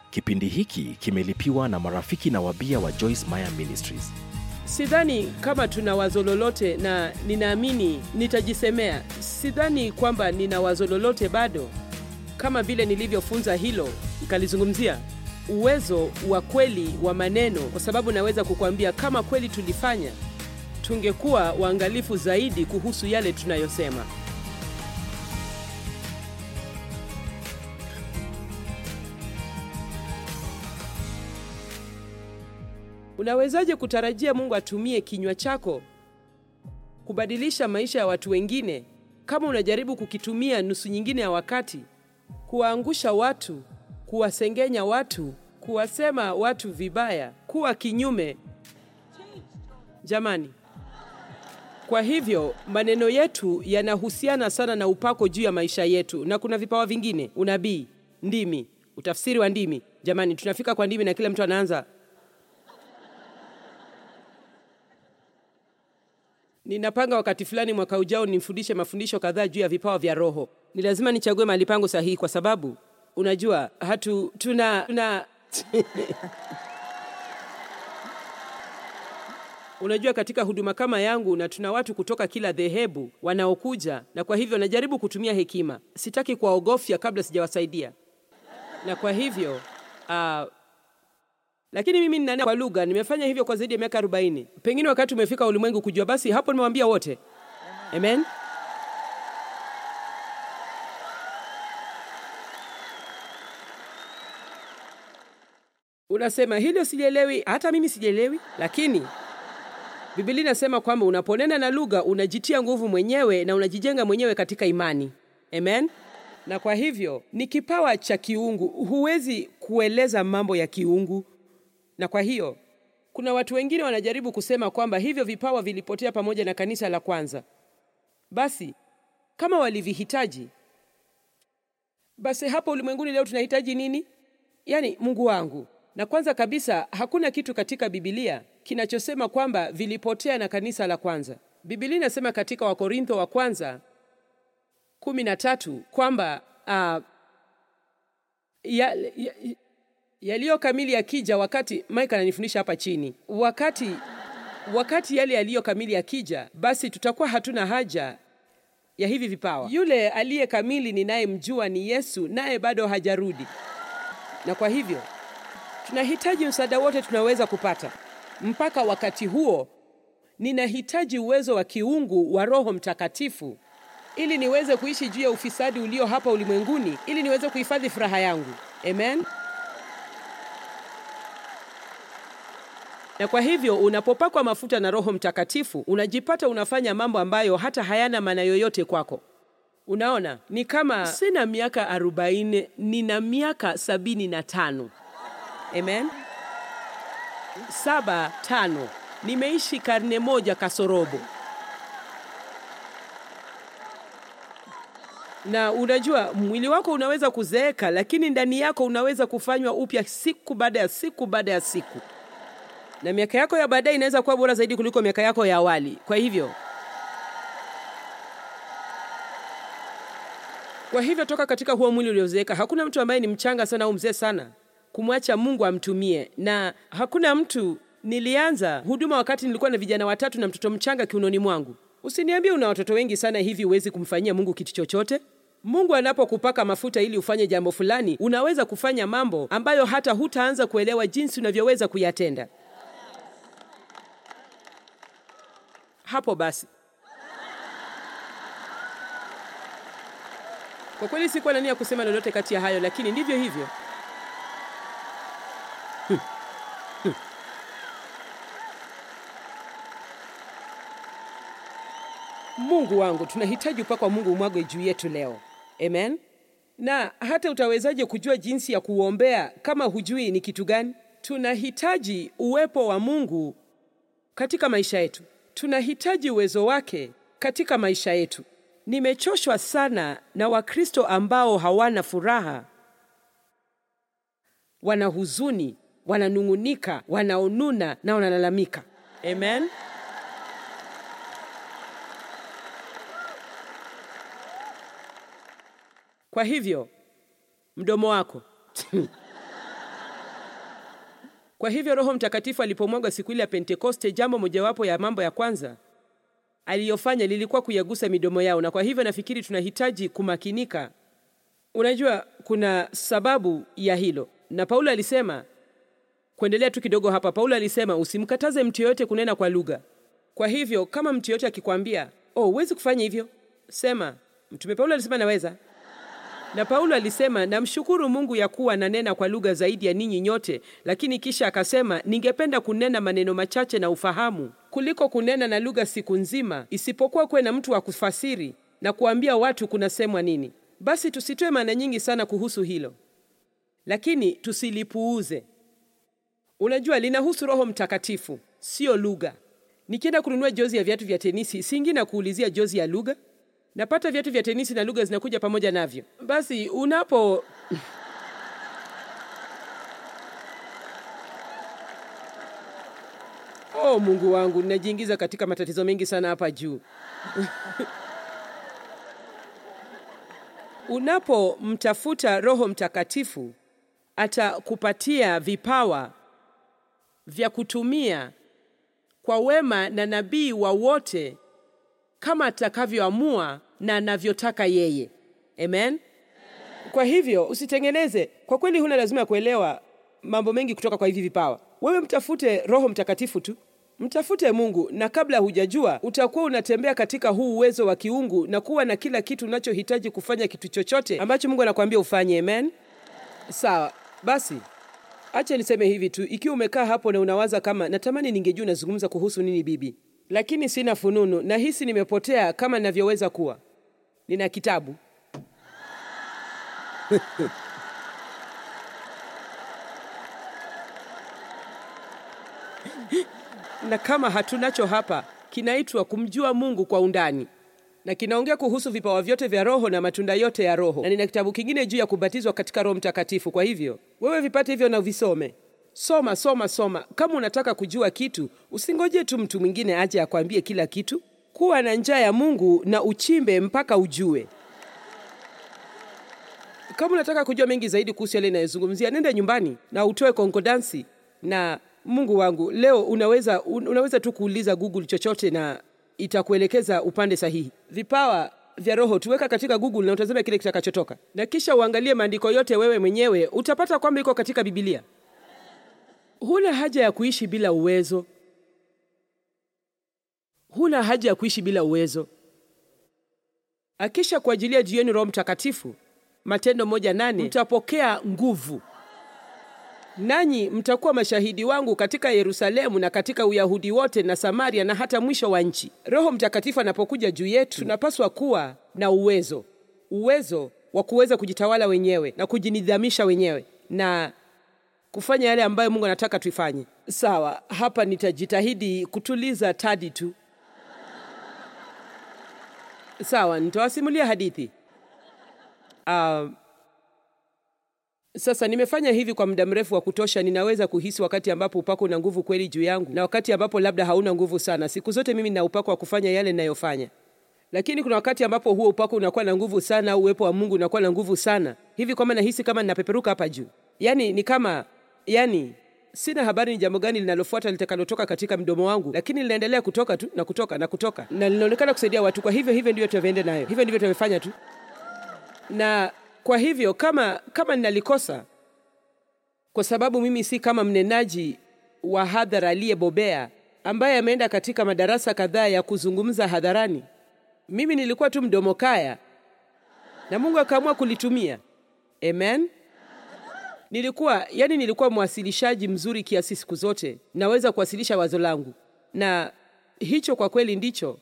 Kipindi hiki kimelipiwa na marafiki na wabia wa Joyce Meyer Ministries. Sidhani kama tuna wazo lolote, na ninaamini nitajisemea. Sidhani kwamba nina wazo lolote bado, kama vile nilivyofunza hilo nikalizungumzia uwezo wa kweli wa maneno, kwa sababu naweza kukuambia kama kweli tulifanya, tungekuwa waangalifu zaidi kuhusu yale tunayosema. Unawezaje kutarajia Mungu atumie kinywa chako kubadilisha maisha ya watu wengine kama unajaribu kukitumia nusu nyingine ya wakati kuwaangusha watu, kuwasengenya watu, kuwasema watu vibaya, kuwa kinyume? Jamani, kwa hivyo maneno yetu yanahusiana sana na upako juu ya maisha yetu, na kuna vipawa vingine, unabii, ndimi, utafsiri wa ndimi. Jamani, tunafika kwa ndimi na kila mtu anaanza Ninapanga wakati fulani mwaka ujao nifundishe mafundisho kadhaa juu ya vipawa vya Roho. Ni lazima nichague mahali pangu sahihi, kwa sababu unajua hatu tuna, tuna... unajua katika huduma kama yangu, na tuna watu kutoka kila dhehebu wanaokuja, na kwa hivyo najaribu kutumia hekima. Sitaki kuwaogofya kabla sijawasaidia, na kwa hivyo uh, lakini mimi ninanena kwa lugha, nimefanya hivyo kwa zaidi ya miaka 40. Pengine wakati umefika ulimwengu kujua, basi hapo nimewaambia wote. Amen. Unasema hilo sijielewi, hata mimi sijielewi, lakini Biblia inasema kwamba unaponena na lugha unajitia nguvu mwenyewe na unajijenga mwenyewe katika imani. Amen. Na kwa hivyo ni kipawa cha kiungu, huwezi kueleza mambo ya kiungu na kwa hiyo kuna watu wengine wanajaribu kusema kwamba hivyo vipawa vilipotea pamoja na kanisa la kwanza. Basi kama walivihitaji, basi hapo ulimwenguni leo tunahitaji nini? Yaani, Mungu wangu. Na kwanza kabisa, hakuna kitu katika Biblia kinachosema kwamba vilipotea na kanisa la kwanza. Biblia inasema katika Wakorintho wa kwanza kumi na tatu kwamba uh, ya, ya, yaliyo kamili yakija, wakati Mike ananifundisha hapa chini, wakati wakati yale yaliyo kamili yakija, basi tutakuwa hatuna haja ya hivi vipawa. Yule aliye kamili ninayemjua ni Yesu, naye bado hajarudi, na kwa hivyo tunahitaji msaada wote tunaweza kupata. Mpaka wakati huo, ninahitaji uwezo wa kiungu wa Roho Mtakatifu ili niweze kuishi juu ya ufisadi ulio hapa ulimwenguni, ili niweze kuhifadhi furaha yangu. Amen. Na kwa hivyo unapopakwa mafuta na Roho Mtakatifu unajipata unafanya mambo ambayo hata hayana maana yoyote kwako. Unaona, ni kama sina miaka arobaini, nina miaka sabini na tano. Amen, saba tano. Nimeishi karne moja kasorobo. Na unajua mwili wako unaweza kuzeeka, lakini ndani yako unaweza kufanywa upya siku baada ya siku baada ya siku na miaka yako ya baadaye inaweza kuwa bora zaidi kuliko miaka yako ya awali. Kwa hivyo, kwa hivyo toka katika huo mwili uliozeeka. Hakuna mtu ambaye ni mchanga sana au mzee sana kumwacha Mungu amtumie, na hakuna mtu. Nilianza huduma wakati nilikuwa na vijana watatu na mtoto mchanga kiunoni mwangu. Usiniambie una watoto wengi sana hivi huwezi kumfanyia Mungu kitu chochote. Mungu anapokupaka mafuta ili ufanye jambo fulani, unaweza kufanya mambo ambayo hata hutaanza kuelewa jinsi unavyoweza kuyatenda. Hapo basi, kwa kweli sikuwa na nia kusema lolote kati ya hayo, lakini ndivyo hivyo. Hmm. Hmm. Mungu wangu, tunahitaji upako wa Mungu umwagwe juu yetu leo. Amen. Na hata utawezaje kujua jinsi ya kuombea kama hujui ni kitu gani? Tunahitaji uwepo wa Mungu katika maisha yetu. Tunahitaji uwezo wake katika maisha yetu. Nimechoshwa sana na Wakristo ambao hawana furaha, wana huzuni, wananung'unika, wanaonuna na wanalalamika. Amen. Kwa hivyo mdomo wako Kwa hivyo Roho Mtakatifu alipomwaga siku ile ya Pentekoste, jambo mojawapo ya mambo ya kwanza aliyofanya lilikuwa kuyagusa midomo yao, na kwa hivyo nafikiri tunahitaji kumakinika. Unajua, kuna sababu ya hilo, na Paulo alisema, kuendelea tu kidogo hapa, Paulo alisema usimkataze mtu yoyote kunena kwa lugha. Kwa hivyo kama mtu yoyote akikwambia, oh, huwezi kufanya hivyo, sema Mtume Paulo alisema naweza. Na Paulo alisema namshukuru Mungu ya kuwa nanena kwa lugha zaidi ya ninyi nyote, lakini kisha akasema ningependa kunena maneno machache na ufahamu kuliko kunena na lugha siku nzima, isipokuwa kuwe na mtu wa kufasiri na kuambia watu kunasemwa nini. Basi tusitoe maana nyingi sana kuhusu hilo, lakini tusilipuuze. Unajua, linahusu Roho Mtakatifu, sio lugha. Nikienda kununua jozi ya viatu vya tenisi, singi na kuulizia jozi ya lugha napata viatu vya tenisi na lugha zinakuja pamoja navyo. Basi unapo oh, Mungu wangu, ninajiingiza katika matatizo mengi sana hapa juu. Unapomtafuta Roho Mtakatifu atakupatia vipawa vya kutumia kwa wema na nabii wa wote kama atakavyoamua na anavyotaka yeye. Amen. Kwa hivyo usitengeneze, kwa kweli huna lazima ya kuelewa mambo mengi kutoka kwa hivi vipawa. Wewe mtafute Roho Mtakatifu tu, mtafute Mungu, na kabla hujajua utakuwa unatembea katika huu uwezo wa kiungu na kuwa na kila kitu unachohitaji kufanya kitu chochote ambacho Mungu anakuambia ufanye. Amen. Sawa, basi acha niseme hivi tu, ikiwa umekaa hapo na unawaza kama natamani ningejua unazungumza kuhusu nini bibi lakini sina fununu, nahisi nimepotea kama ninavyoweza kuwa. Nina kitabu na kama hatunacho hapa, kinaitwa kumjua Mungu kwa undani, na kinaongea kuhusu vipawa vyote vya Roho na matunda yote ya Roho, na nina kitabu kingine juu ya kubatizwa katika Roho Mtakatifu. Kwa hivyo wewe vipate hivyo na uvisome. Soma, soma, soma. Kama unataka kujua kitu, usingoje tu mtu mwingine aje akwambie kila kitu. Kuwa na njaa ya Mungu na uchimbe mpaka ujue. Kama unataka kujua mengi zaidi kuhusu yale inayozungumzia, nenda nyumbani na utoe konkodansi. Na Mungu wangu, leo unaweza unaweza tu kuuliza Google chochote na itakuelekeza upande sahihi. Vipawa vya Roho tuweka katika Google na utazame kile kitakachotoka, na kisha uangalie maandiko yote wewe mwenyewe, utapata kwamba iko katika Biblia. Huna haja ya kuishi bila uwezo. Huna haja ya kuishi bila uwezo. Akisha kuajilia juu yenu Roho Mtakatifu, Matendo moja nane, mtapokea nguvu, nanyi mtakuwa mashahidi wangu katika Yerusalemu na katika Uyahudi wote na Samaria na hata mwisho wa nchi. Roho Mtakatifu anapokuja juu yetu, tunapaswa kuwa na uwezo, uwezo wa kuweza kujitawala wenyewe na kujinidhamisha wenyewe na kufanya yale ambayo Mungu anataka tuifanye. Sawa, hapa nitajitahidi kutuliza Tadi tu. Sawa, nitawasimulia hadithi. Uh, sasa nimefanya hivi kwa muda mrefu wa kutosha, ninaweza kuhisi wakati ambapo upako una nguvu kweli juu yangu na wakati ambapo labda hauna nguvu sana. Siku zote mimi nina upako wa kufanya yale ninayofanya, lakini kuna wakati ambapo huo upako unakuwa na nguvu sana, au uwepo wa Mungu unakuwa na nguvu sana hivi kwamba nahisi kama ninapeperuka hapa juu. Yani ni kama yani sina habari ni jambo gani linalofuata litakalotoka katika mdomo wangu, lakini linaendelea kutoka tu na kutoka na kutoka, na linaonekana kusaidia watu. Kwa hivyo hivyo ndivyo tunavyoenda nayo, hivyo ndivyo tunavyofanya tu. Na kwa hivyo kama kama ninalikosa, kwa sababu mimi si kama mnenaji wa hadhara aliyebobea ambaye ameenda katika madarasa kadhaa ya kuzungumza hadharani, mimi nilikuwa tu mdomo kaya na Mungu akaamua kulitumia. Amen. Nilikuwa yani, nilikuwa mwasilishaji mzuri kiasi siku zote, naweza kuwasilisha wazo langu, na hicho kwa kweli ndicho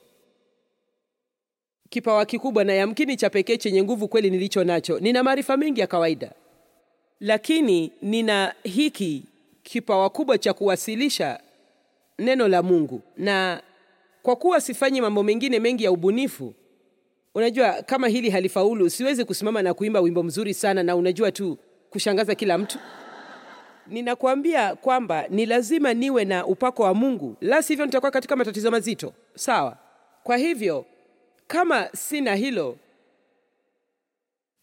kipawa kikubwa na yamkini cha pekee chenye nguvu kweli nilicho nacho. Nina maarifa mengi ya kawaida, lakini nina hiki kipawa kubwa cha kuwasilisha neno la Mungu, na kwa kuwa sifanyi mambo mengine mengi ya ubunifu, unajua, kama hili halifaulu, siwezi kusimama na kuimba wimbo mzuri sana na unajua tu kushangaza kila mtu. Ninakuambia kwamba ni lazima niwe na upako wa Mungu, la sivyo nitakuwa katika matatizo mazito. Sawa. Kwa hivyo kama sina hilo,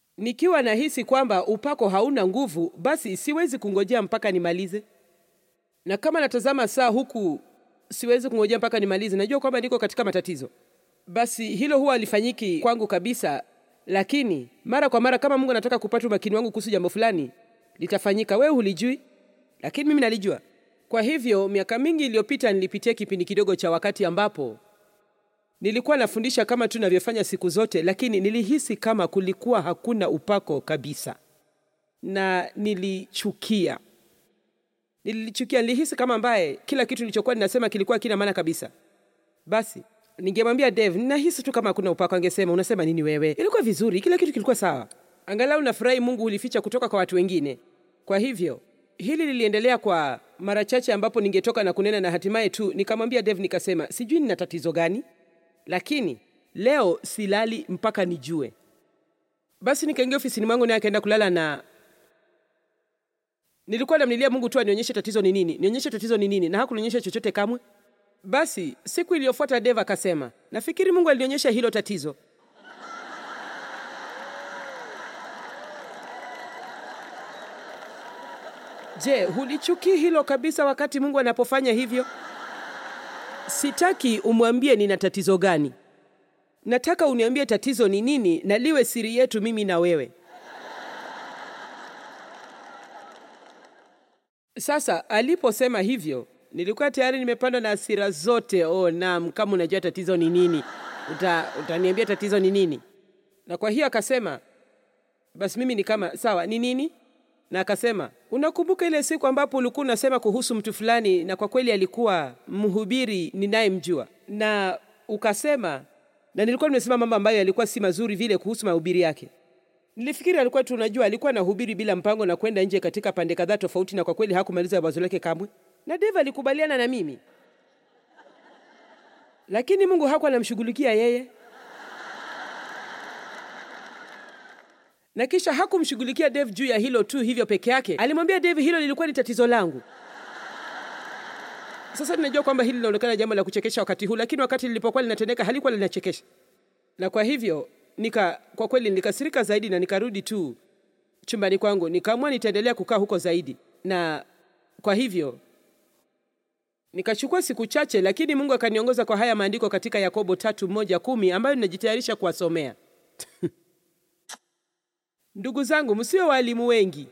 nikiwa nahisi kwamba upako hauna nguvu, basi siwezi kungojea mpaka nimalize. na kama natazama saa huku siwezi kungojea mpaka nimalize, najua kwamba niko katika matatizo, basi hilo huwa halifanyiki kwangu kabisa. Lakini mara kwa mara, kama Mungu anataka kupata umakini wangu kuhusu jambo fulani, litafanyika. Wewe hulijui, lakini mimi nalijua. Kwa hivyo miaka mingi iliyopita nilipitia kipindi kidogo cha wakati ambapo nilikuwa nafundisha kama tu navyofanya siku zote, lakini nilihisi kama kulikuwa hakuna upako kabisa, na nilichukia nilichukia. Nilihisi kama ambaye kila kitu nilichokuwa ninasema kilikuwa kina maana kabisa. Basi ningemwambia Dave, ninahisi tu kama hakuna upako. Angesema, unasema nini wewe? Ilikuwa vizuri, kila kitu kilikuwa sawa. Angalau nafurahi Mungu ulificha kutoka kwa watu wengine. Kwa hivyo hili liliendelea kwa mara chache, ambapo ningetoka na kunena na hatimaye tu nikamwambia Dave, nikasema sijui nina tatizo gani, lakini leo silali mpaka nijue. Basi nikaingia ofisini mwangu, naye akaenda kulala na nilikuwa namlilia Mungu tu anionyeshe tatizo ni nini, nionyeshe tatizo ni nini, na hakunionyesha chochote kamwe. Basi siku iliyofuata Dave akasema, nafikiri Mungu alinionyesha hilo tatizo. Je, hulichukii hilo kabisa wakati Mungu anapofanya hivyo? Sitaki umwambie nina tatizo gani. Nataka uniambie tatizo ni nini na liwe siri yetu mimi na wewe. Sasa aliposema hivyo, nilikuwa tayari nimepandwa na hasira zote. Oh, naam, kama unajua tatizo ni nini, uta, utaniambia tatizo ni nini. Na kwa hiyo akasema, basi mimi ni kama sawa, ni nini? Na akasema, unakumbuka ile siku ambapo ulikuwa unasema kuhusu mtu fulani, na kwa kweli alikuwa mhubiri ninayemjua, na ukasema, na nilikuwa nimesema mambo ambayo yalikuwa si mazuri vile kuhusu mahubiri yake. Nilifikiri alikuwa tu, unajua, alikuwa anahubiri bila mpango na kwenda nje katika pande kadhaa tofauti, na kwa kweli hakumaliza wazo lake kamwe, na Dave alikubaliana na mimi, lakini Mungu hakuwa anamshughulikia yeye, na kisha hakumshughulikia Dave juu ya hilo tu hivyo peke yake. Alimwambia Dave hilo lilikuwa ni tatizo langu. Sasa ninajua kwamba hili linaonekana jambo la kuchekesha wakati huu, lakini wakati lilipokuwa linatendeka halikuwa linachekesha, na kwa hivyo nika kwa kweli nilikasirika zaidi na nikarudi tu chumbani kwangu, nikaamua nitaendelea kukaa huko zaidi, na kwa hivyo nikachukua siku chache, lakini Mungu akaniongoza kwa haya maandiko katika Yakobo tatu moja kumi ambayo ninajitayarisha kuwasomea. Ndugu zangu, msiwe waalimu wengi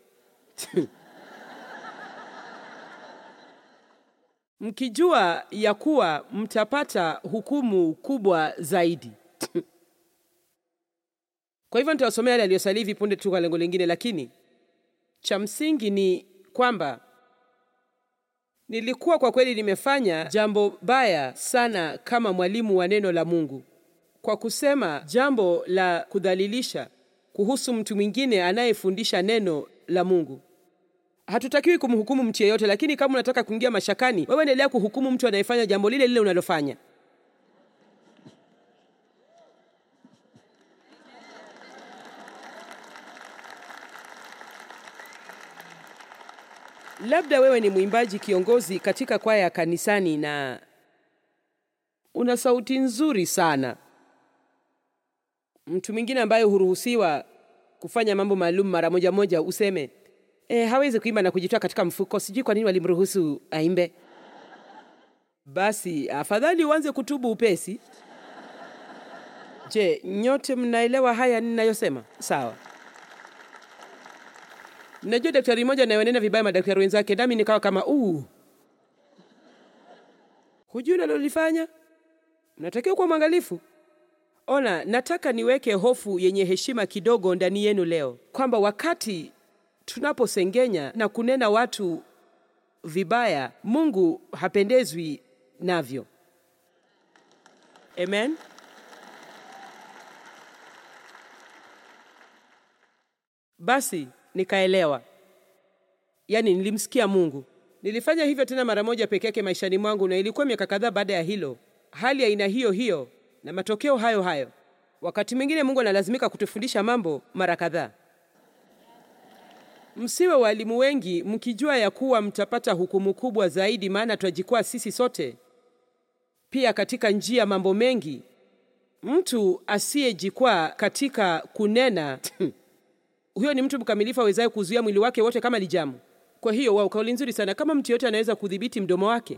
mkijua ya kuwa mtapata hukumu kubwa zaidi. Kwa hivyo nitawasomea yale aliyosalia hivi punde tu kwa lengo lingine, lakini cha msingi ni kwamba nilikuwa kwa kweli nimefanya jambo baya sana kama mwalimu wa neno la Mungu kwa kusema jambo la kudhalilisha kuhusu mtu mwingine anayefundisha neno la Mungu. Hatutakiwi kumhukumu mtu yeyote, lakini kama unataka kuingia mashakani, wewe endelea kuhukumu mtu anayefanya jambo lile lile unalofanya. Labda wewe ni mwimbaji kiongozi katika kwaya ya kanisani na una sauti nzuri sana. Mtu mwingine ambaye huruhusiwa kufanya mambo maalum mara moja moja, useme e, hawezi kuimba na kujitoa katika mfuko, sijui kwa nini walimruhusu aimbe. Basi afadhali uanze kutubu upesi. Je, nyote mnaelewa haya ninayosema? Sawa. Najua daktari mmoja anayenena vibaya madaktari wenzake, nami nikawa kama uu, hujui unalolifanya. Mnatakiwa kuwa mwangalifu. Ona, nataka niweke hofu yenye heshima kidogo ndani yenu leo, kwamba wakati tunaposengenya na kunena watu vibaya, Mungu hapendezwi navyo. Amen. Basi nikaelewa, yaani nilimsikia Mungu. Nilifanya hivyo tena mara moja peke yake maishani mwangu, na ilikuwa miaka kadhaa baada ya hilo, hali ya aina hiyo hiyo na matokeo hayo hayo. Wakati mwingine Mungu analazimika kutufundisha mambo mara kadhaa. Msiwe walimu wengi mkijua ya kuwa mtapata hukumu kubwa zaidi, maana twajikwaa sisi sote pia katika njia mambo mengi. Mtu asiyejikwaa katika kunena huyo ni mtu mkamilifu awezaye kuzuia mwili wake wote kama lijamu Kwa hiyo wao, kauli nzuri sana. Kama mtu yote anaweza kudhibiti mdomo wake,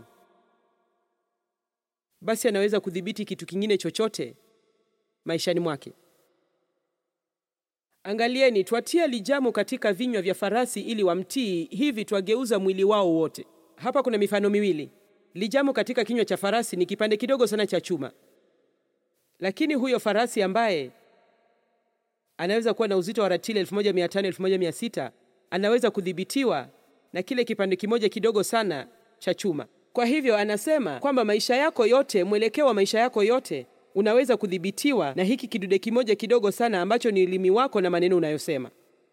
basi anaweza kudhibiti kitu kingine chochote maishani mwake. Angalieni, twatia lijamu katika vinywa vya farasi ili wamtii, hivi twageuza mwili wao wote. Hapa kuna mifano miwili. Lijamu katika kinywa cha farasi ni kipande kidogo sana cha chuma, lakini huyo farasi ambaye anaweza kuwa na uzito wa ratili 1500 1600 anaweza kudhibitiwa na kile kipande kimoja kidogo sana cha chuma. Kwa hivyo anasema kwamba maisha yako yote, mwelekeo wa maisha yako yote unaweza kudhibitiwa na hiki kidude kimoja kidogo sana ambacho ni ulimi wako na maneno unayosema.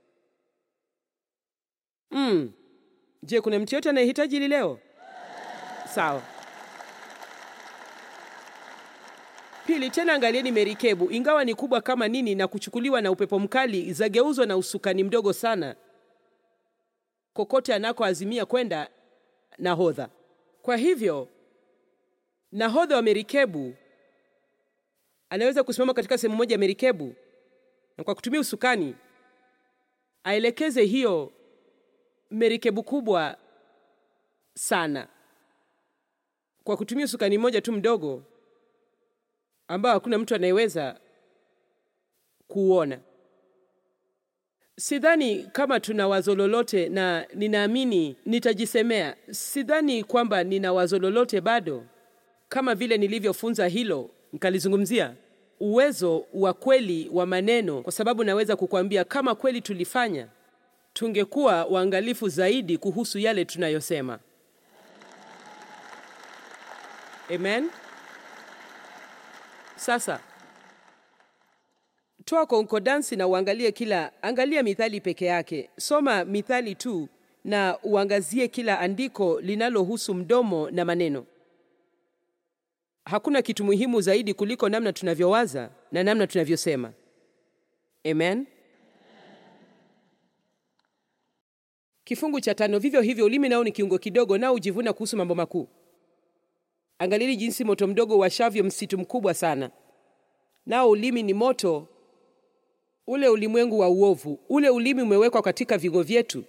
Mm. Je, kuna mtu yote anayehitaji hili leo? Sawa. Pili, tena angalieni merikebu, ingawa ni kubwa kama nini na kuchukuliwa na upepo mkali, zageuzwa na usukani mdogo sana kokote anakoazimia kwenda nahodha. Kwa hivyo nahodha wa merikebu anaweza kusimama katika sehemu moja ya merikebu na kwa kutumia usukani aelekeze hiyo merikebu kubwa sana kwa kutumia usukani mmoja tu mdogo ambao hakuna mtu anayeweza kuuona. Sidhani kama tuna wazo lolote, na ninaamini nitajisemea, sidhani kwamba nina wazo lolote bado, kama vile nilivyofunza hilo nikalizungumzia uwezo wa kweli wa maneno, kwa sababu naweza kukwambia kama kweli tulifanya, tungekuwa waangalifu zaidi kuhusu yale tunayosema. Amen. Sasa toa konkodansi na uangalie kila, angalia mithali peke yake, soma mithali tu na uangazie kila andiko linalohusu mdomo na maneno. Hakuna kitu muhimu zaidi kuliko namna tunavyowaza na namna tunavyosema. Amen. Kifungu cha tano, vivyo hivyo ulimi nao ni kiungo kidogo, nao hujivuna kuhusu mambo makuu. Angalieni jinsi moto mdogo washavyo msitu mkubwa sana. Nao ulimi ni moto, ule ulimwengu wa uovu. Ule ulimi umewekwa katika vigo vyetu,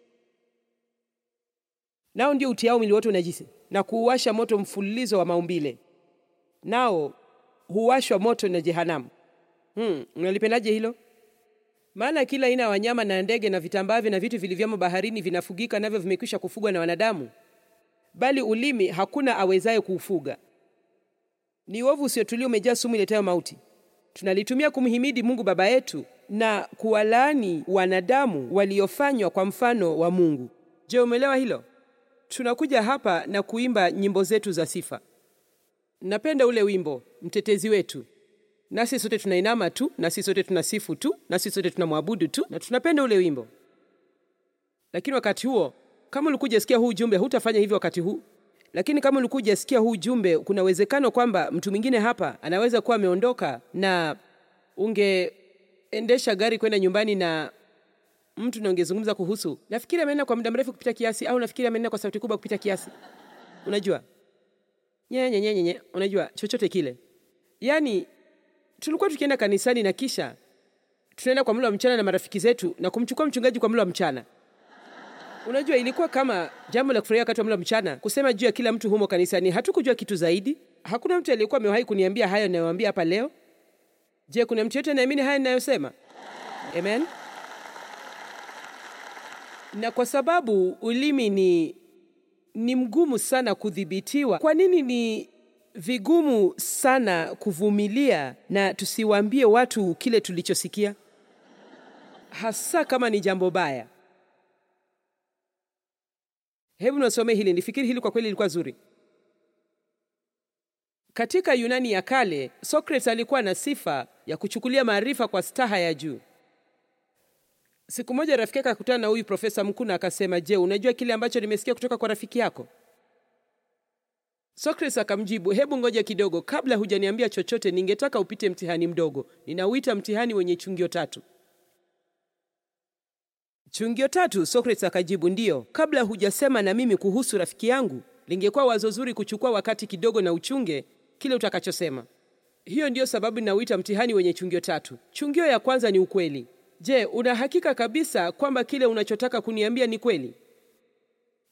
nao ndio utiao mwili wote unajisi na kuuwasha moto mfululizo wa maumbile, nao huwashwa moto na jehanamu. Hmm, unalipendaje hilo? Maana kila aina ya wanyama na ndege na vitambavyo na vitu vilivyomo baharini vinafugika, navyo vimekwisha kufugwa na wanadamu bali ulimi hakuna awezaye kuufuga. Ni uovu usiotulia, umejaa sumu iletayo mauti. Tunalitumia kumhimidi Mungu Baba yetu na kuwalaani wanadamu waliofanywa kwa mfano wa Mungu. Je, umeelewa hilo? Tunakuja hapa na kuimba nyimbo zetu za sifa. Napenda ule wimbo mtetezi wetu, nasi sote tunainama tu, nasi sote tunasifu tu, nasi sote tunamwabudu tu, na tunapenda ule wimbo, lakini wakati huo kama ulikuja sikia huu ujumbe hutafanya hivyo wakati huu. Lakini kama ulikuja sikia huu ujumbe, kuna uwezekano kwamba mtu mwingine hapa anaweza kuwa ameondoka, na ungeendesha gari kwenda nyumbani na mtu na ungezungumza kuhusu, nafikiri amenena kwa muda mrefu kupita kiasi, au nafikiri amenena kwa sauti kubwa kupita kiasi. Unajua nyenye nyenye nyenye, unajua chochote kile. Yani tulikuwa tukienda kanisani na kisha tunaenda kwa mlo wa mchana na marafiki zetu na kumchukua mchungaji kwa mlo wa mchana. Unajua, ilikuwa kama jambo la kufurahia wakati wa mlo mchana, kusema juu ya kila mtu humo kanisani. Hatukujua kitu zaidi. Hakuna mtu aliyekuwa amewahi kuniambia hayo ninayowaambia hapa leo. Je, kuna mtu yote anaamini haya ninayosema? Amen. Na kwa sababu ulimi ni ni mgumu sana kudhibitiwa, kwa nini ni vigumu sana kuvumilia na tusiwaambie watu kile tulichosikia, hasa kama ni jambo baya? Hebu nasome hili, nifikiri hili kwa kweli lilikuwa zuri. Katika Yunani ya kale, Socrates alikuwa na sifa ya kuchukulia maarifa kwa staha ya juu. Siku moja rafiki yake akakutana na huyu profesa mkuu na akasema, je, unajua kile ambacho nimesikia kutoka kwa rafiki yako? Socrates akamjibu, hebu ngoja kidogo, kabla hujaniambia chochote, ningetaka upite mtihani mdogo. Ninauita mtihani wenye chungio tatu. Chungio tatu? Socrates akajibu, ndiyo. Kabla hujasema na mimi kuhusu rafiki yangu, lingekuwa wazo zuri kuchukua wakati kidogo na uchunge kile utakachosema. Hiyo ndiyo sababu ninauita mtihani wenye chungio tatu. Chungio ya kwanza ni ukweli. Je, una hakika kabisa kwamba kile unachotaka kuniambia ni kweli?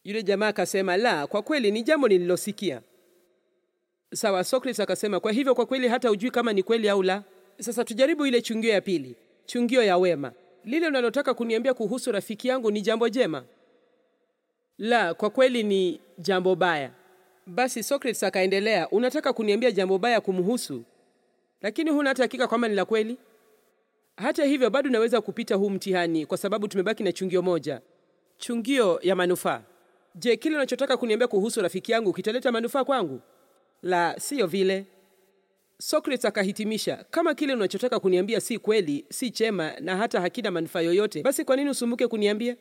Yule jamaa akasema, la, kwa kweli ni jambo nililosikia. Sawa. Socrates akasema, kwa hivyo kwa kweli hata hujui kama ni kweli au la. Sasa tujaribu ile chungio ya pili, chungio ya wema. Lile unalotaka kuniambia kuhusu rafiki yangu ni jambo jema? La, kwa kweli ni jambo baya. Basi Socrates akaendelea, unataka kuniambia jambo baya kumhusu, lakini huna hata hakika kwamba ni la kweli. Hata hivyo bado naweza kupita huu mtihani kwa sababu tumebaki na chungio moja, chungio ya manufaa. Je, kile unachotaka kuniambia kuhusu rafiki yangu kitaleta manufaa kwangu? La, siyo vile. Socrates akahitimisha, kama kile unachotaka kuniambia si kweli, si chema na hata hakina manufaa yoyote, basi kwa nini usumbuke kuniambia?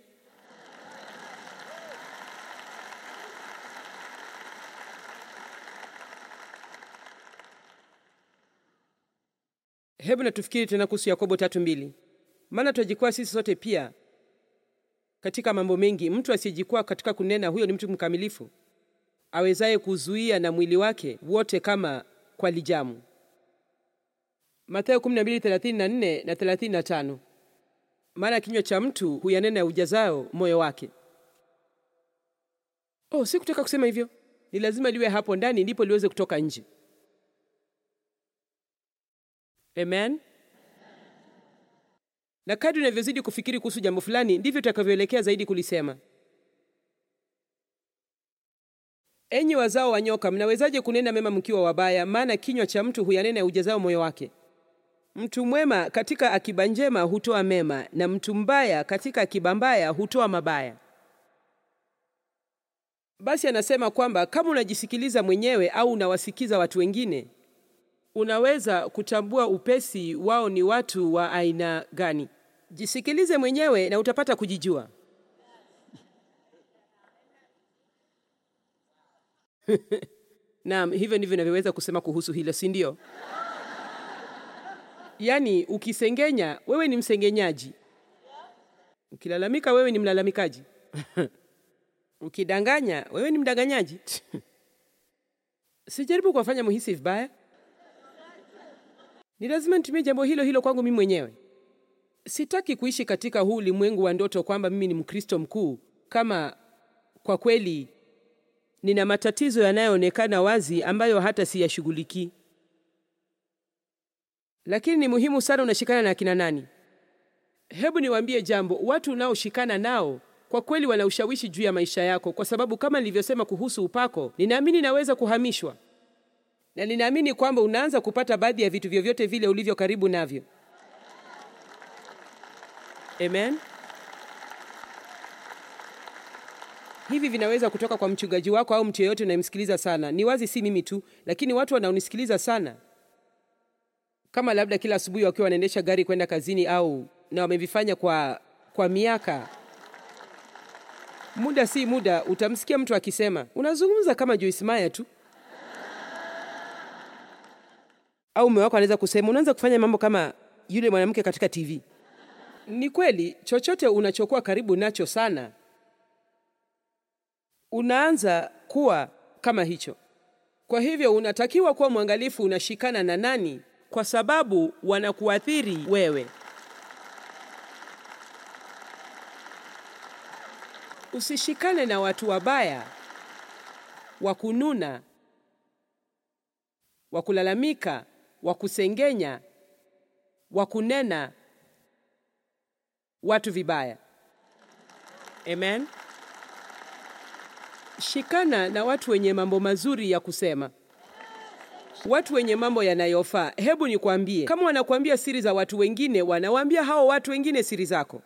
Hebu na tufikiri tena kuhusu Yakobo tatu mbili. Maana twajikwaa sisi sote pia katika mambo mengi. Mtu asiyejikwaa katika kunena, huyo ni mtu mkamilifu, awezaye kuzuia na mwili wake wote kama kwa lijamu. Mathayo 12:34 na 35. Maana kinywa cha mtu huyanena ya ujazao moyo wake. Oh, sikutaka kusema hivyo. Ni lazima liwe hapo ndani ndipo liweze kutoka nje. Amen. Na kadri unavyozidi kufikiri kuhusu jambo fulani ndivyo utakavyoelekea zaidi kulisema. Enyi wazao wa nyoka, mnawezaje kunena mema mkiwa wabaya? Maana kinywa cha mtu huyanena ya ujazao moyo wake. Mtu mwema katika akiba njema hutoa mema, na mtu mbaya katika akiba mbaya hutoa mabaya. Basi anasema kwamba kama unajisikiliza mwenyewe au unawasikiza watu wengine, unaweza kutambua upesi wao ni watu wa aina gani. Jisikilize mwenyewe na utapata kujijua. Naam, hivyo ndivyo navyoweza kusema kuhusu hilo, si ndio? Yaani, ukisengenya wewe ni msengenyaji, ukilalamika wewe ni mlalamikaji ukidanganya wewe ni mdanganyaji. Sijaribu kuwafanya muhisi vibaya, ni lazima nitumie jambo hilo hilo kwangu mimi mwenyewe. Sitaki kuishi katika huu ulimwengu wa ndoto kwamba mimi ni Mkristo mkuu, kama kwa kweli nina matatizo yanayoonekana wazi ambayo hata siyashughulikii. Lakini ni muhimu sana unashikana na akina nani. Hebu niwaambie jambo, watu unaoshikana nao kwa kweli wana ushawishi juu ya maisha yako, kwa sababu kama nilivyosema kuhusu upako, ninaamini naweza kuhamishwa, na ninaamini kwamba unaanza kupata baadhi ya vitu vyovyote vile ulivyo karibu navyo. Amen. Hivi vinaweza kutoka kwa mchungaji wako au mtu yeyote unayemsikiliza sana. Ni wazi, si mimi tu, lakini watu wanaonisikiliza sana, kama labda kila asubuhi wakiwa wanaendesha gari kwenda kazini, au na wamevifanya kwa, kwa miaka muda si muda utamsikia mtu akisema unazungumza kama Joyce Meyer tu, au mume wako anaweza kusema unaanza kufanya mambo kama yule mwanamke katika TV. Ni kweli, chochote unachokuwa karibu nacho sana unaanza kuwa kama hicho. Kwa hivyo unatakiwa kuwa mwangalifu unashikana na nani, kwa sababu wanakuathiri wewe. Usishikane na watu wabaya, wa kununa, wa kulalamika, wa kusengenya, wa kunena watu vibaya. Amen. Shikana na watu wenye mambo mazuri ya kusema, watu wenye mambo yanayofaa. Hebu nikwambie, kama wanakuambia siri za watu wengine, wanawaambia hao watu wengine siri zako.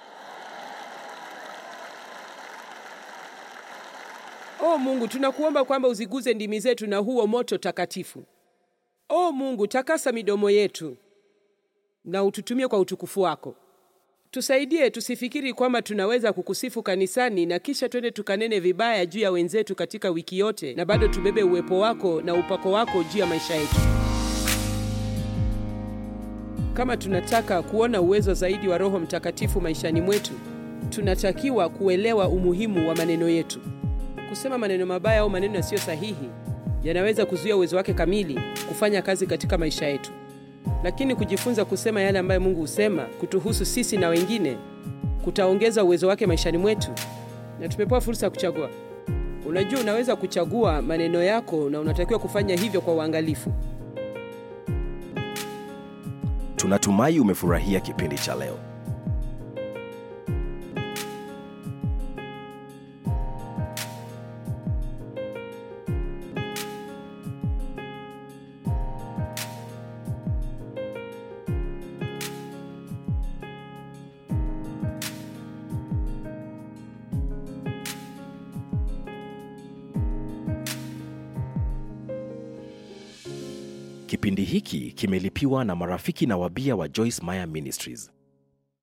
O Mungu, tunakuomba kwamba uziguze ndimi zetu na huo moto takatifu. O Mungu, takasa midomo yetu na ututumie kwa utukufu wako. Tusaidie tusifikiri kwamba tunaweza kukusifu kanisani na kisha twende tukanene vibaya juu ya wenzetu katika wiki yote na bado tubebe uwepo wako na upako wako juu ya maisha yetu. Kama tunataka kuona uwezo zaidi wa Roho Mtakatifu maishani mwetu, tunatakiwa kuelewa umuhimu wa maneno yetu. Kusema maneno mabaya au maneno yasiyo sahihi yanaweza kuzuia uwezo wake kamili kufanya kazi katika maisha yetu, lakini kujifunza kusema yale ambayo Mungu husema kutuhusu sisi na wengine kutaongeza uwezo wake maishani mwetu na tumepewa fursa ya kuchagua. Unajua, unaweza kuchagua maneno yako na unatakiwa kufanya hivyo kwa uangalifu. Tunatumai umefurahia kipindi cha leo. Kipindi hiki kimelipiwa na marafiki na wabia wa Joyce Meyer Ministries.